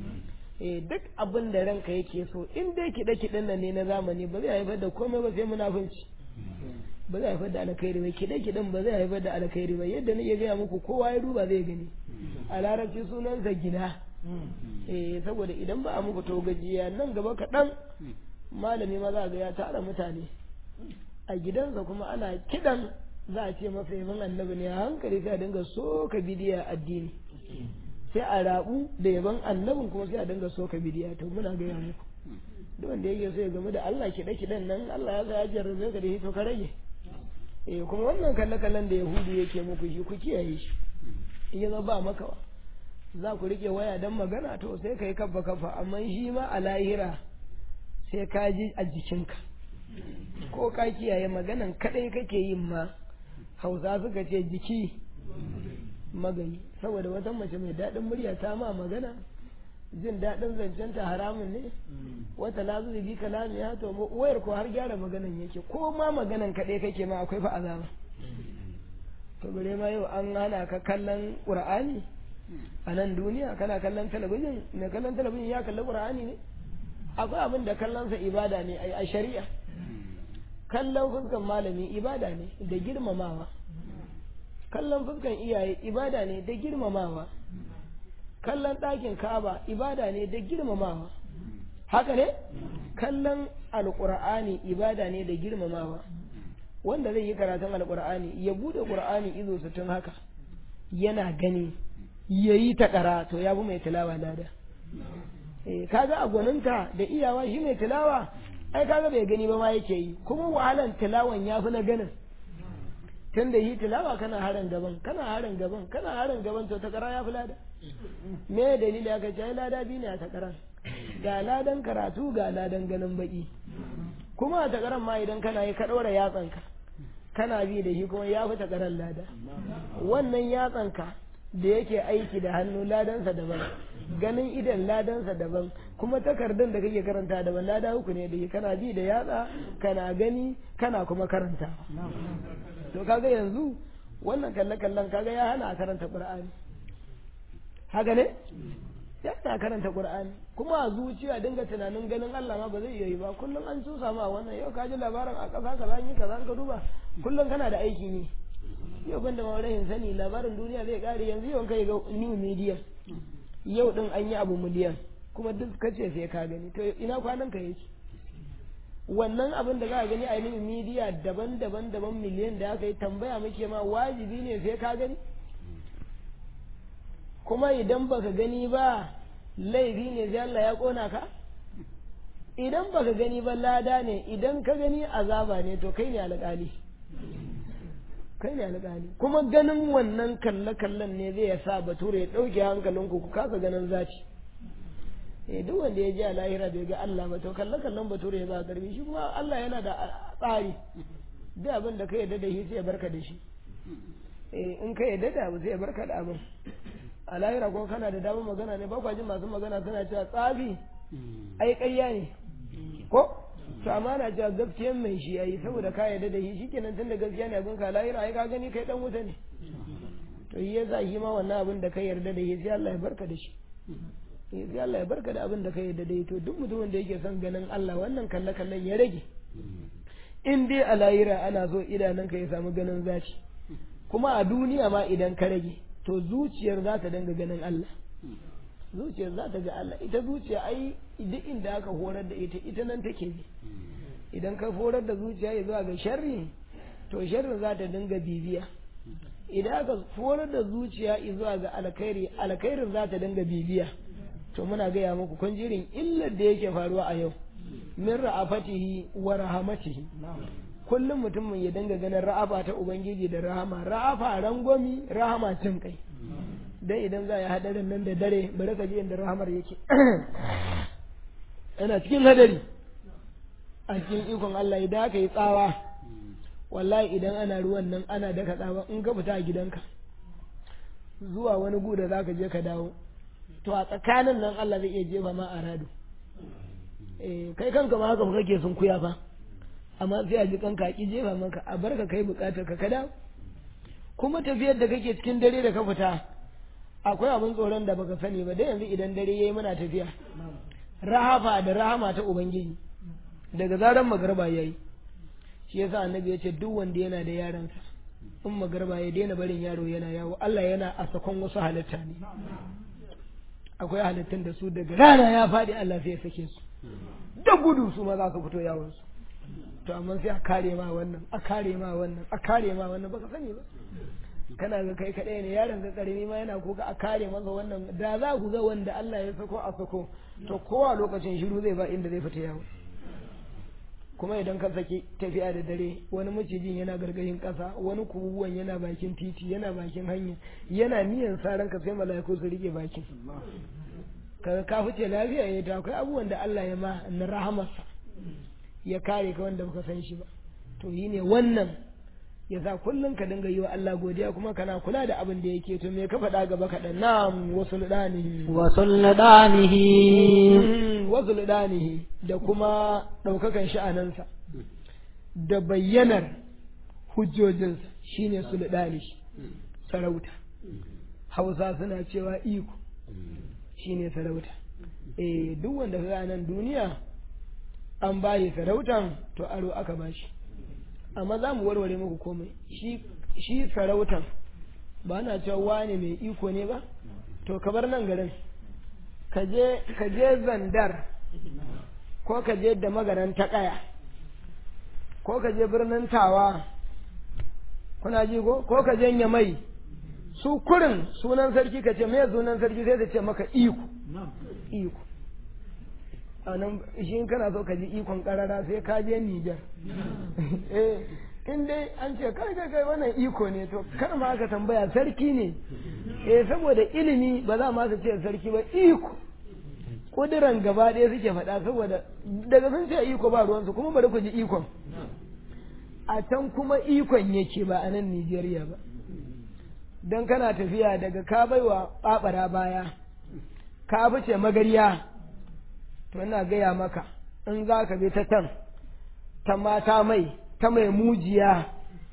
eh duk abin da ranka yake so in dai kiɗe kiɗen nan ne na zamani ba zai haifar da komai ba sai munafunci ba zai haifar da alkhairi ba kiɗe kiɗen ba zai haifar da alkhairi ba yadda nake gaya muku kowa ya duba zai gani a larabci sunansa gina eh saboda idan ba a muku to gajiya nan gaba kaɗan malami ma za ga ya tara mutane a gidansa kuma ana kidan za a ce masa yaban annabi ne a hankali sai a dinga soka bidiya addini sai a rabu da yaban annabin kuma sai a dinga soka bidiya to muna gaya muku duk wanda yake so ya game da Allah kiɗe kiɗan nan Allah ya sa ya jarrabe ka da shi to ka rage eh kuma wannan kalle kallen da yahudu yake muku shi ku kiyaye shi in ya zama ba makawa za ku rike waya dan magana to sai kai kafa kafa amma shi ma a lahira sai ka ji a jikinka ko ka kiyaye maganan kadai kake yin ma hausa suka ce jiki magani saboda wata mace mai daɗin murya ta ma magana jin daɗin zancenta haramun ne wata na zuwa bi kalami ya to wayar ko har gyara maganan yake ko ma maganan kadai kake ma akwai fa azaba to bare ma yau an hana ka kallon qur'ani a nan duniya kana kallon talabijin mai kallon talabijin ya kalli qur'ani ne akwai abin da kallonsa ibada ne a shari'a kallon fuskan malami ibada ne da girmamawa kallon fuskan iyaye ibada ne da girmamawa kallon ɗakin kaba ibada ne da girmamawa haka ne kallon alƙur'ani ibada ne da girmamawa wanda zai yi karatun alƙur'ani ya buɗe ƙur'ani izo sutun haka yana gani ya yi ta ƙara to ya bi mai tilawa lada kaga a gwaninta da iyawa shi mai tilawa ai kaga bai gani ba ma yake yi kuma wahalan tilawan ya fi na ganin tun da yi tilawa kana harin gaban kana harin gaban kana harin gaban to takara ya fi lada me dalili aka ce ai lada biyu ne a takaran ga ladan karatu ga ladan ganin baki kuma a takaran ma idan kana yi ka ɗora yatsanka kana bi da shi kuma ya fi takaran lada wannan yatsanka da yake aiki da hannu ladansa daban ganin idan ladansa daban kuma takardun da kake karanta daban lada uku ne da shi kana bi da yatsa kana gani kana kuma karanta to kaga yanzu wannan kalle kallon kaga ya hana a karanta qur'ani haka ne ya hana a karanta qur'ani kuma a zuciya dinga tunanin ganin Allah ma ba zai iya yi ba kullum an cusa ma wannan yau ka ji labarin a ƙasa kaza an yi kaza ka duba kullum kana da aiki ne yau ban da mawarahin sani labarin duniya zai kare yanzu yau kai ga new media yau din an yi abu miliyan kuma duk kace sai ka gani to ina kwanan ka yake wannan abin da za a gani a new media daban-daban daban miliyan da aka yi tambaya muke ma wajibi ne sai ka gani kuma idan baka gani ba laifi ne sai Allah ya kona ka idan baka gani ba lada ne idan ka gani azaba ne to kai ne alƙali kai ne alƙali kuma ganin wannan kalle-kallen ne zai sa bature ya ɗauke hankalinku ku kasa ganin zaci eh duk wanda ya ji a lahira bai ga Allah ba to kalle-kallen bature ya ba karbi shi kuma Allah yana da tsari duk abin da ka yarda da shi sai ya barka da shi eh in ka yarda da abu sai ya barka da abin a lahira ko kana da damar magana ne ba kwa jin masu magana suna cewa tsafi ai ƙarya ne ko to amma na cewa gaskiyan mai shi yayi saboda ka yarda da shi shikenan tunda gaskiya ne abin ka lahira ai ka gani kai dan wuta ne to yi yasa shi ma wannan abin da ka yarda da shi sai Allah ya barka da shi sai Allah ya barka da abin da ka yarda da shi to duk mutumin da yake son ganin Allah wannan kalle kallon ya rage in dai a lahira ana so idanunka ya samu ganin zaci kuma a duniya ma idan ka rage to zuciyar za ta dinga ganin Allah zuciyar za ta ga Allah ita zuciya ai duk inda aka horar da ita ita nan take bi idan ka horar da zuciya ya zuwa ga sharri to sharrin za ta dinga bibiya idan aka horar da zuciya zuwa ga alkhairi alkhairin za ta dinga bibiya to muna gaya muku kun jirin illar da yake faruwa a yau min ra'afatihi wa rahamatihi kullum mutumin ya dinga ganin ra'afa ta ubangiji da rahama ra'afa rangomi rahama cin kai dan idan za a yi hadarin nan da dare bari ka ji inda rahamar yake ana cikin hadari a cikin ikon Allah idan aka yi tsawa wallahi idan ana ruwan nan ana daka tsawa in ka fita a gidanka zuwa wani gu da zaka je ka dawo to a tsakanin nan Allah zai iya jefa ma a rado eh kai kanka ma haka kake sun kuya fa amma sai a ji kanka ki jefa maka a barka kai bukatar ka ka dawo kuma tafiyar da kake cikin dare da ka fita akwai abin tsoron da baka sani ba dai yanzu idan dare yayi muna tafiya rahafa da rahama ta ubangiji daga zaran magarba yayi shi yasa annabi ya ce duk wanda yana da yaransa in magarba ya daina barin yaro yana yawo Allah yana a sakon wasu halitta ne akwai halittun da su daga rana ya faɗi Allah sai ya sake su da gudu su ma za su fito yawon su to amma sai a kare ma wannan a kare ma wannan a kare ma wannan baka sani ba kana ga kai kaɗai ne yaron ga karami ma yana kuka a kare masa wannan da za ku ga wanda Allah ya sako a sako to kowa lokacin shiru zai ba inda zai fita yawo kuma idan ka saki tafiya da dare wani macijin yana gargayin ƙasa wani kubuwan yana bakin titi yana bakin hanya yana niyan saran ka sai mala'iku su rike bakin kaga ka fice lafiya ya ta akwai abubuwan da Allah ya ma na rahamarsa ya kare ka wanda baka san shi ba to yi ne wannan ya sa kullum ka dinga yi wa Allah godiya kuma kana kula da abin da yake to me ka faɗa gaba kaɗan na'am wasu ludanihi wasu ludanihi wasu ludanihi da kuma ɗaukakan sha'anansa da bayyanar hujjojinsa shine su ludanihi sarauta hausa suna cewa iko shine sarauta eh duk wanda ka nan duniya an bayi sarautan to aro aka bashi amma za mu warware muku komai shi sarautan ba na cewa wane mai iko ne ba to ka bar nan garin ka je zandar ko ka je da magaran ta kaya ko ka je birnin tawa kuna ji ko ko ka je nyamai su kurin sunan sarki ka ce me sunan sarki sai ta ce maka iko iko a nan shi kana so ka ji ikon karara sai ka je Nijar eh in dai an ce kai kai kai wannan iko ne to kar ma ka tambaya sarki ne eh saboda ilimi ba za ma su ce sarki ba iko kudiran gaba ɗaya suke faɗa saboda daga sun ce iko ba ruwansu kuma bari ku ji ikon a can kuma ikon yake ba a nan Nijeriya ba don kana tafiya daga ka baiwa ɓaɓara baya ka fice magariya to ina gaya maka in za ka bi ta can ta mata mai ta mai mujiya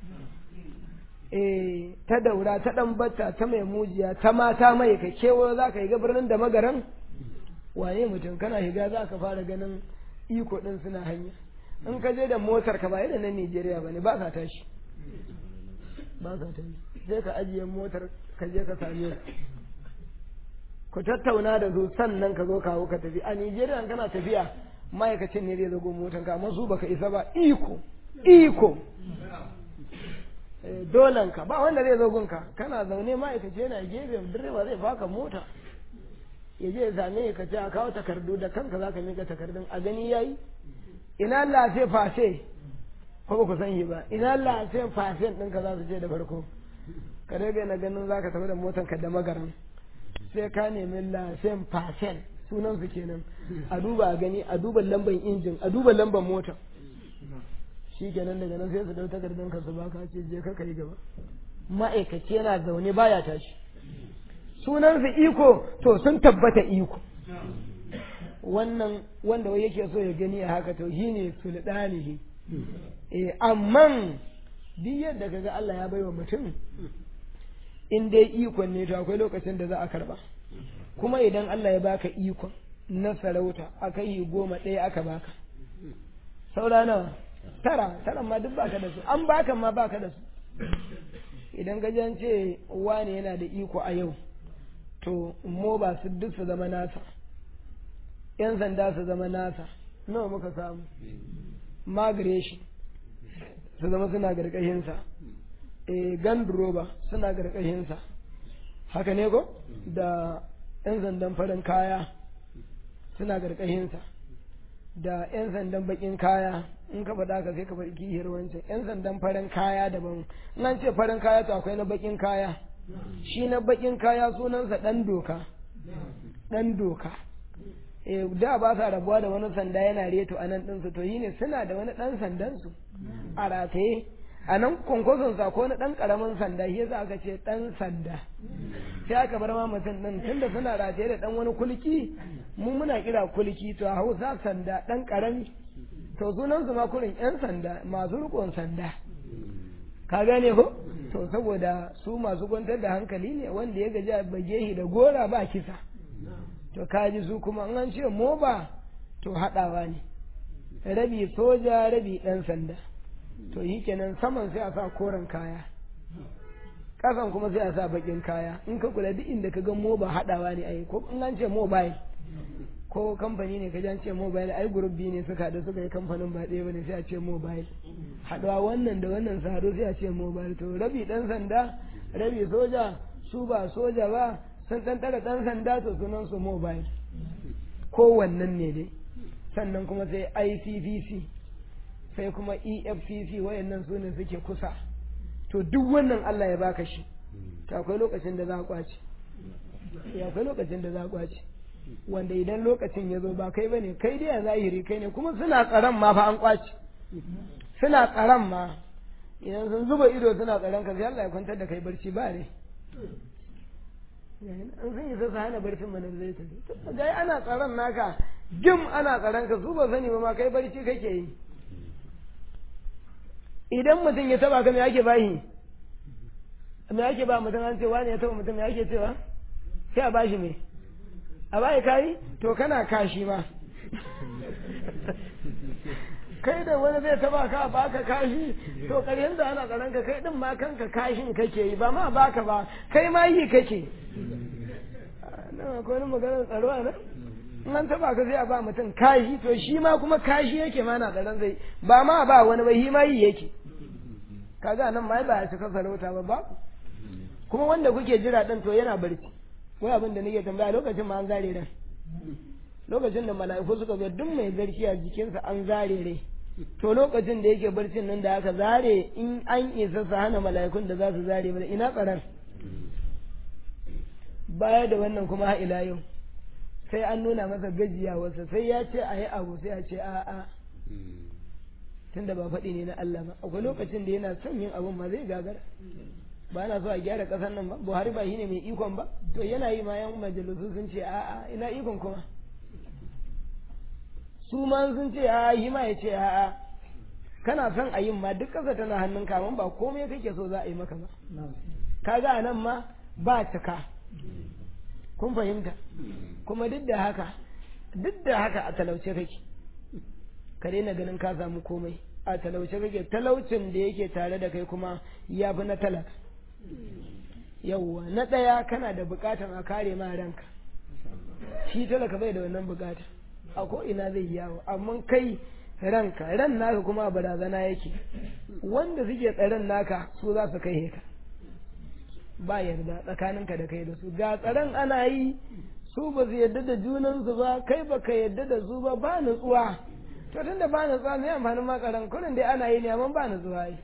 eh ta daura ta ɗan batta ta mai mujiya ta mata mai ka kewo za ka yi birnin da magaran waye mutum kana shiga za ka fara ganin iko ɗin suna hanya in ka je da motar ka ba yadda na Nijeriya ba ne ba ka tashi ba ka tashi sai ka ajiye motar ka je ka same su ku tattauna da su sannan ka zo kawo ka tafi a Nijeriya kana tafiya ma'aikacin ne zai zago motar ka amma su baka isa ba iko iko dolan ka ba wanda zai zo gunka kana zaune ma'aikaci yana gefe direba zai baka mota ya je ya same ka ce a kawo takardu da kanka za ka mika takardun a gani yayi ina lafe fase ko ba ku san shi ba ina lafe fasen ɗinka za su je da farko ka daga na ganin za ka tafi da motar ka da magaran sai ka nemi lafen fasen sunan su kenan a duba a gani a duba lambar injin a duba lambar mota shi kenan daga nan sai su dau takardun ka su baka ce je ka kai gaba ma'aikaci yana zaune baya tashi sunan su iko to sun tabbata iko wannan wanda wai yake so ya gani a haka to shine sulɗanihi eh amman duk yadda kaga Allah ya baiwa mutum in dai ikon ne to akwai lokacin da za a karba kuma idan Allah ya baka ikon na sarauta aka yi goma ɗaya aka baka saura nawa tara tara ma duk baka da su an baka ma baka da su idan ka ce wane yana da iko a yau to mo ba su duk su zama nasa yan sanda su zama nasa nawa muka samu migration su zama suna gargashinsa e ganduroba suna gargashinsa haka ne ko da yan sandan farin kaya suna gargashinsa da yan sandan bakin kaya in ka faɗa ka sai ka faɗi kihiyar wancan yan sandan farin kaya daban in an ce farin kaya to akwai na bakin kaya shi na bakin kaya sunansa ɗan doka ɗan doka da ba sa rabuwa da wani sanda yana reto a nan ɗinsu to yi ne suna da wani ɗan sandansu a rataye a nan kwankwason sa ko na ɗan ƙaramin sanda shi yasa aka ce ɗan sanda sai aka bar ma mutum ɗin tunda suna rataye da ɗan wani kulki mu muna kira kulki to a hausa sanda ɗan ƙarami to sunansu ma kurin ƴan sanda masu riƙon sanda ka gane ko to saboda su masu kwantar da hankali ne wanda ya gaji a bagehi da gora ba kisa to kaji su kuma an ce moba to haɗawa ne rabi soja rabi ɗan sanda to yi kenan saman sai a sa koren kaya ƙasan kuma sai a sa baƙin kaya in ka kula duk inda ka ga moba haɗawa ne ai ko in an ce mobile ko kamfani ne ka an ce mobile ai group biyu ne suka haɗu suka yi kamfanin ba ɗaya bane sai a ce mobile haɗuwa wannan da wannan su haɗu sai a ce mobile to rabi ɗan sanda rabi soja su ba soja ba sun ɗan ɗaga ɗan sanda to sunan su mobile kowannen ne dai sannan kuma sai ICPC sai kuma EFCC wayannan su ne suke kusa to duk wannan Allah ya baka shi to akwai lokacin da za a kwace ya akwai lokacin da za a kwace wanda idan lokacin ya zo ba kai bane kai dai a zahiri kai ne kuma suna tsaron ma fa an kwace suna tsaron ma idan sun zuba ido suna tsaron ka sai Allah ya kwantar da kai barci ba ne an sun isa su hana barcin mana zai tafi ga ana tsaron naka jim ana tsaron ka su ba sani ba ma kai barci kake yi idan mutum ya taba ka me ake bashi me ake ba mutum an ce wani ya taba mutum me ake cewa sai a bashi me a bayi kayi to kana kashi ma kai da wani zai taba ka baka kashi to ƙarshen da ana tsaron ka kai din ma kanka kashin kake yi ba ma baka ba kai ma yi kake nan akwai wani maganar tsaro a nan in an taba ka zai a ba mutum kashi to shi ma kuma kashi yake ma na tsaron zai ba ma ba wani ba shi ma yi yake kaga nan ma ba ya cika sarauta ba ba kuma wanda kuke jira din to yana barci wai abin da nake tambaya lokacin ma an zare ran lokacin da mala'iku suka zo duk mai zarki a jikinsa an zare rai to lokacin da yake barcin nan da aka zare in an isa su hana mala'ikun da za su zare mana ina tsaron baya da wannan kuma ha ila yau sai an nuna masa gajiyawarsa sai ya ce a yi abu sai a ce a'a tunda ba faɗi ne na Allah ba akwai lokacin da yana son yin abun ma zai gagara ba na so a gyara ƙasar nan ba buhari ba shine mai ikon ba to yana yi ma yan majalisu sun ce a'a ina ikon kuma su ma sun ce a'a yi ma ya ce a'a kana son a yin ma duk ƙasa tana hannun kaman ba komai kake so za a yi maka ba kaga a nan ma ba cika kun fahimta kuma duk da haka duk da haka a talauce kake ka daina ganin ka samu komai a talauce kake talaucin da yake tare da kai kuma ya fi na talaka yawwa na ɗaya kana da buƙatar a kare ma ranka shi talaka bai da wannan buƙata a ko ina zai yawo amma kai ranka ran naka kuma barazana yake wanda suke tsaron naka su za su kai ka ba yarda tsakaninka da kai da su ga tsaron ana yi su ba su yarda da junansu ba kai ba ka yarda da su ba ba nutsuwa to tunda ba nutsuwa mai amfanin makaran kullum dai ana yi ne amma ba nutsuwa yi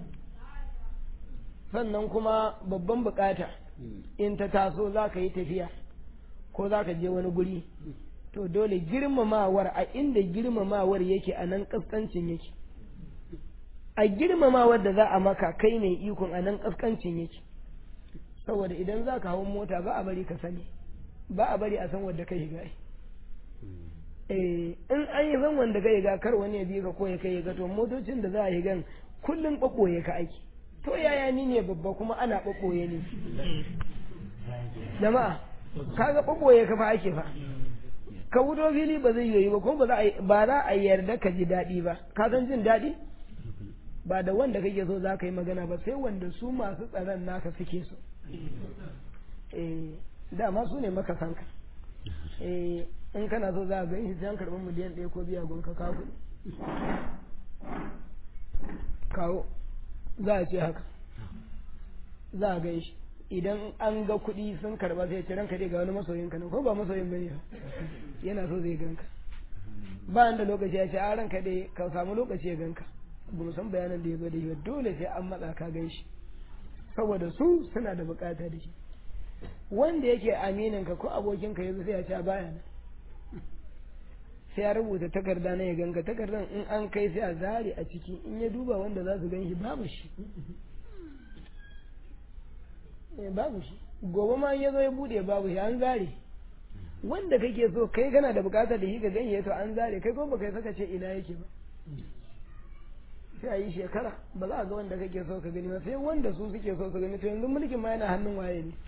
sannan kuma babban bukata in ta taso za ka yi tafiya ko za ka je wani guri to dole girmamawar a inda girmamawar yake a nan kaskancin yake a girmamawar da za a maka kai ne ikon a nan kaskancin yake saboda idan za ka hau mota ba a bari ka sani ba a bari a san wadda ka shiga eh in an yi zan wanda ka shiga kar wani ya bi ka ko ya kai ga to motocin da za a yi gan kullum ɓaɓɓoye ka aiki to yaya ni ne babba kuma ana ɓaɓɓoye ne jama'a kaga ɓaɓɓoye ka fa ake fa ka wuto fili ba zai yi ba kuma ba za a yarda ka ji daɗi ba ka san jin daɗi ba da wanda kake so za ka yi magana ba sai wanda su masu tsaron naka suke so eh dama su ne maka sanka eh in kana so za a gani sai an karɓi miliyan ɗaya ko biya gonka ka kuɗi kawo za a ce haka za a gai shi idan an ga kuɗi sun karɓa sai ce ranka dai ga wani masoyin ka ko ba masoyin bane ba yana so zai ganka ba da lokaci ya ce a ranka dai ka samu lokaci ya ganka ba mu san bayanan da ya zo da shi dole sai an matsa ka gan shi saboda su suna da bukata da shi wanda yake aminin ka ko abokin ka yanzu sai ya ce a baya nan sai ya rubuta takarda na ya ganka takardan in an kai sai a zare a ciki in ya duba wanda za su gan shi babu shi babu shi gobe ma ya zo ya bude babu shi an zare wanda kake so kai kana da bukatar da shi ka ganye to an zare kai ko baka saka ce ina yake ba sai a yi shekara ba za a ga wanda kake so ka gani ba sai wanda su suke so su gani to yanzu mulkin ma yana hannun waye ne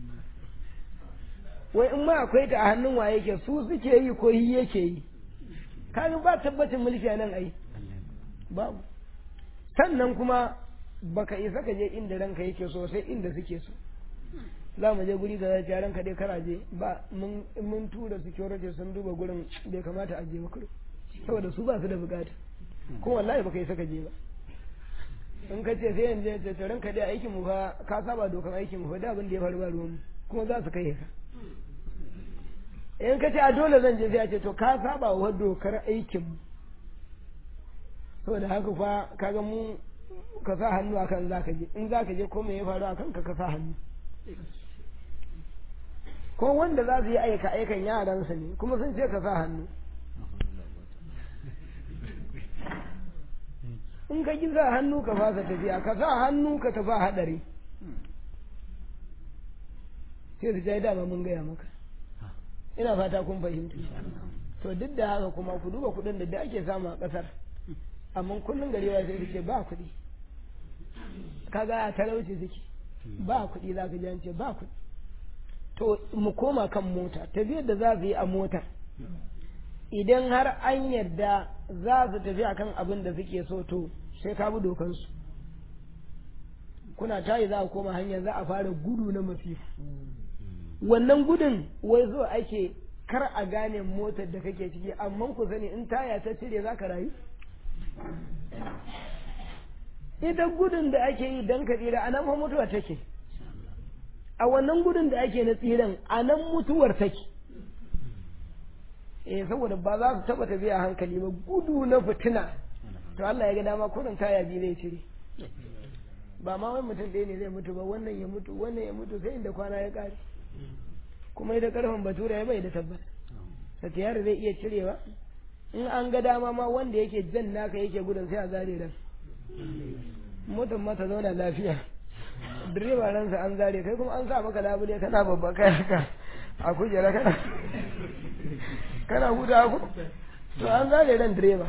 wai in ma akwai ta a hannun waye ke su suke yi ko yi yake yi kaga ba tabbacin mulki a nan ai babu sannan kuma baka isa ka je inda ranka yake so sai inda suke so za mu je guri da zai ranka dai karaje ba mun tura security sun duba gurin bai kamata a je ba kudu saboda su ba su da bukata ko wallahi baka isa ka je ba in ka ce sai yanzu ce ranka dai aikin mu fa ka saba dokan aikin mu fa da abin da ya faru ba ruwan kuma za su kai ka in ka ce a dole zan je sai a ce to ka saba wa dokar aikin mu saboda haka fa kaga mu ka sa hannu akan za ka je in za ka je ko me ya faru akan ka ka sa hannu ko wanda za su yi aika aikan yaransa ne kuma sun ce ka sa hannu in ka ki sa hannu ka fasa tafiya ka sa hannu ka tafi hadari sai su jai dama mun gaya maka ina fata kun fahimta to duk da haka kuma ku duba kuɗin da ake samu a ƙasar amma kullum gari ya sai ce ba kuɗi kaga a talauci suke ba kuɗi za ka jance ba kuɗi to mu koma kan mota tafiyar da za su yi a motar idan har an yarda za su tafi akan abin da suke so to sai ka bi dokansu kuna tayi za a koma hanya za a fara gudu na masifa wannan gudun wai zo ake kar a gane motar da kake ciki amma ku sani in taya ta cire za ka rayu idan gudun da ake yi don ka tsira a nan fa mutuwa take a wannan gudun da ake na tsiran a nan mutuwar take eh saboda ba za su taba tafiya hankali ba gudu na fitina to Allah ya ga dama kurin kaya biyu zai cire ba ma wai mutum ɗaya ne zai mutu ba wannan ya mutu wannan ya mutu sai inda kwana ya ƙare kuma ita karfin batura ya bai da tabbas satiyar zai iya cirewa in an ga dama ma wanda yake jan naka yake gudun sai a zare ran mutum mata zauna lafiya direba ransa an zare kai kuma an sa maka labule kana babba kai haka a kujera kana kana huta ku to an zare ran direba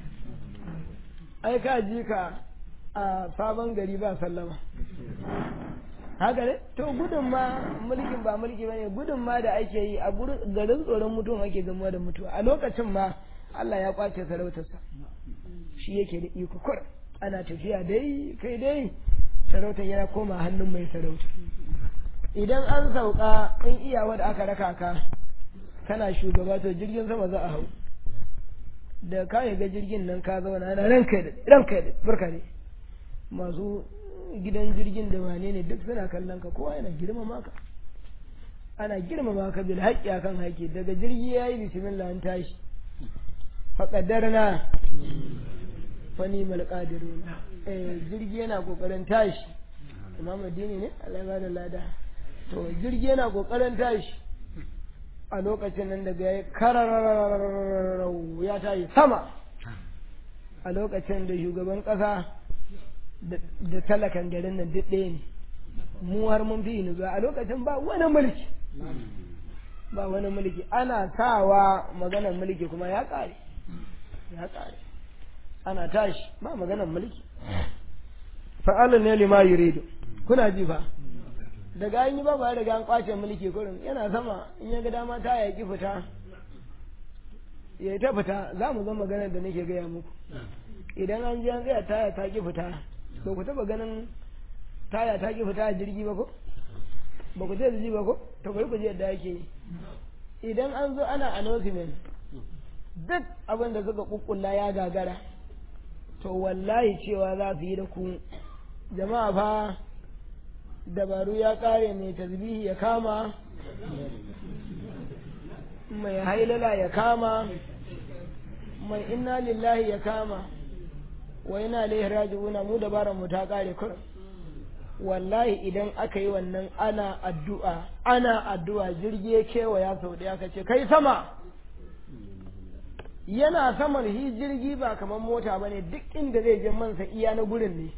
ai ka ji ka a sabon gari ba sallama haka ne to gudun ma mulkin ba mulki bane gudun ma da ake yi a garin tsoron mutum ake gamuwa da mutuwa a lokacin ma Allah ya kwace sarautarsa shi yake da iko kur ana tafiya dai kai dai sarautar yana koma hannun mai sarauta idan an sauka in iyawa da aka raka ka kana shugaba to jirgin sama za a hau da ka ga jirgin nan ka zauna ana ranka da ranka da barka ne masu gidan jirgin da wane ne duk suna kallon ka kowa yana girmama ka ana girmama ka bil haƙƙi akan haƙƙi daga jirgi yayi bismillah an tashi faƙadarna fani malƙadirun eh jirgi yana ƙoƙarin tashi imam addini ne Allah ya da lada to jirgi yana ƙoƙarin tashi a lokacin nan daga ya kararararau ya tashi sama a lokacin da shugaban ƙasa da talakan garin nan duk ɗaya ne mu har mun fi ni a lokacin ba wani mulki ba wani mulki ana sawa maganar mulki kuma ya ƙare ya ƙare ana tashi ba maganar mulki fa'alun ne lima yuridu kuna ji fa daga an yi ba ba daga an kwace mulki kurin yana sama in ya ga dama ta yaƙi fita ya yi ta fita za mu zama maganar da nake gaya muku idan an ji an tsaya taya ta ki fita ba ku taɓa ganin taya ta ki fita a jirgi ba ko ba ku ji ba ko to bari ku ji yadda ake yi idan an zo ana announcement duk abin da suka kukkulla ya gagara to wallahi cewa za su yi da ku jama'a fa dabaru ya kare mai tasbihi ya kama mai hailala ya kama mai inna lillahi ya kama wa ina ilaihi raji'una mu dabaran mu ta kare kurum wallahi idan aka yi wannan ana addu'a ana addu'a jirgi ya kewaya sau ɗaya ka ce kai sama yana saman hi jirgi ba kamar mota ba ne duk inda zai je mansa iya na gurin ne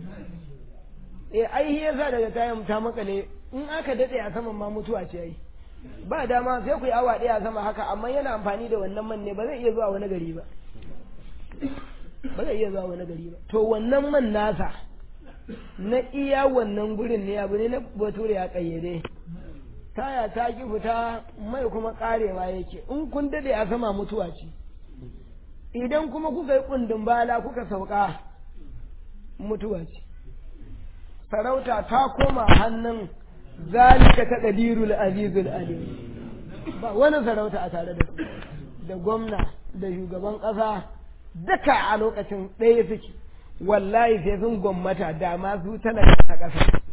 e ai hi yasa daga tayan ta makale in aka daɗe a saman ma mutuwa ce ai ba dama sai ku yi awa ɗaya a sama haka amma yana amfani da wannan man ne ba zai iya zuwa wani gari ba ba zai iya zuwa wani gari ba to wannan man nasa na iya wannan gurin ne abu ne na bature ya kayyade taya ta ki fita mai kuma karewa yake in kun dade a sama mutuwa ce idan kuma kuka yi kundin bala kuka sauka mutuwa ce sarauta ta koma hannun zalika ta qadirul azizul alim ba wani sarauta a tare da su da gwamna da shugaban ƙasa duka a lokacin ɗaya suke wallahi sai sun gwammata da ma su tana a ƙasa